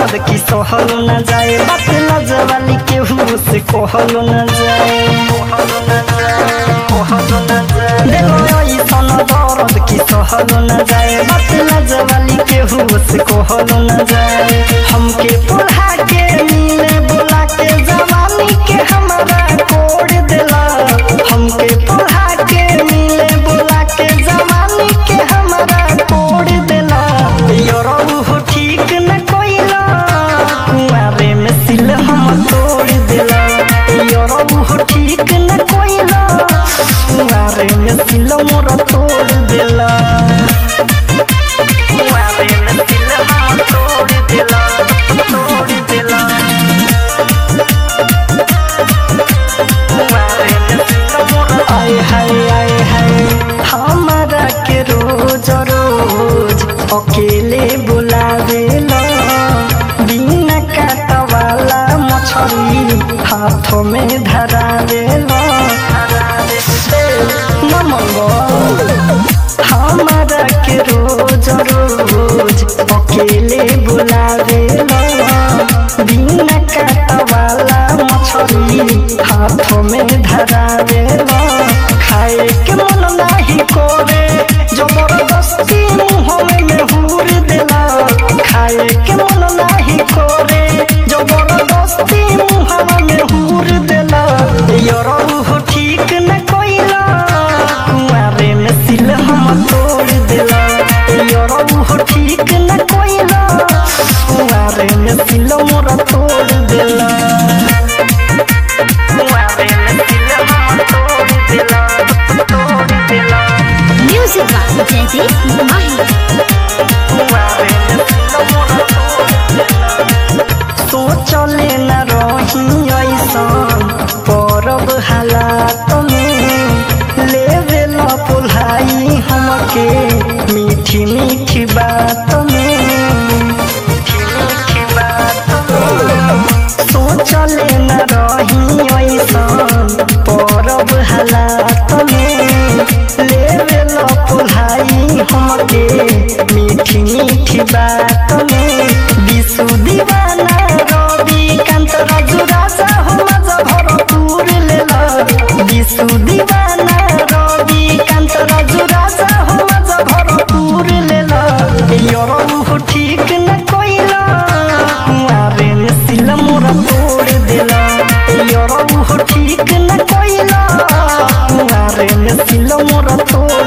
दर्द की सहल न जाए बात लजवाली केहू से कहल न जाए देखो ऐसन दर्द की सहल न जाए बात लजवाली केहू से कहल न जाए हमके पढ़ा के मिले बोला के जवानी के हमारा कोड़ देला हमके पढ़ा के मिले बोला के जवानी के हमारा कोड़ देला योरऊ हो ठीक न कोइला कुआरे में सिल हम तोड़ देला योरऊ हो ठीक न कोइला कुआरे में सिल मोर तोड़ देला कुआरे में सिल हम तोड़ देला तोड़ देला आय हाय आय हाय हमारा के रोज रोज अकेले बुलावेला बिना काटा वाला मछली हाथों में धरावेला नमंगो हमारा के रोज रोज अकेले बुलावेला बिना काटा वाला मछली हाथों में धरावेला खाए के मन नाही करे जबरदस्ती मुँह में हुर देला खाए के मन नाही करे जबरदस्ती मुँह में हुर देला यरऊ हो ठीक न कोइला कुआरे में सिल हम तोड़ देला यरऊ हो ठीक न कोइला कुआरे में सिल मोर तोड़ देला कुआरे में सिल हम तोड़ देला तोड़ देला Music by Jazzy Mahi. सोचले न रही ऐसन परब हालात में लेवे न पुल्हाई हमके मीठी मीठी बात में मीठी मीठी बात में सोचले न रही ऐसन परब हालात में लेवे न पुल्हाई हमके मीठी मीठी बात में विशु दीवाना रवि कांत राजू राजा हो मजा भरपूर लेला विशु दीवाना रवि कांत राजू राजा हो मजा भरपूर लेला यरऊ हो ठीक न कोइला कुआरे में सिल मोरा तोड़ देला यरऊ हो ठीक न कोइला कुआरे में सिल मोरा तोड़